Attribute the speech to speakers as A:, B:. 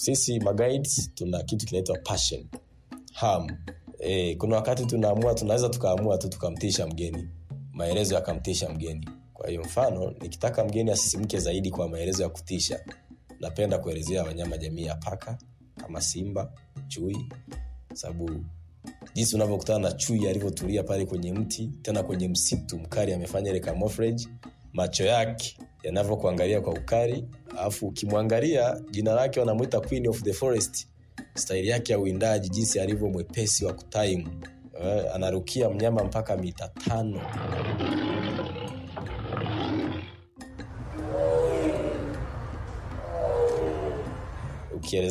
A: sisi maguides tuna kitu kinaitwa passion ham e, kuna wakati tunaamua tunaweza tukaamua tu tukamtisha mgeni maelezo yakamtisha mgeni kwa hiyo mfano nikitaka mgeni asisimke zaidi kwa maelezo ya kutisha napenda kuelezea wanyama jamii ya paka kama simba chui sababu jinsi unavyokutana na chui alivyotulia pale kwenye mti tena kwenye msitu mkali amefanya ile camouflage macho yake yanavyokuangalia kwa ukali alafu ukimwangalia jina lake wanamwita queen of the forest staili yake ya uwindaji jinsi alivyo mwepesi wa kutaimu eh, anarukia mnyama mpaka mita tano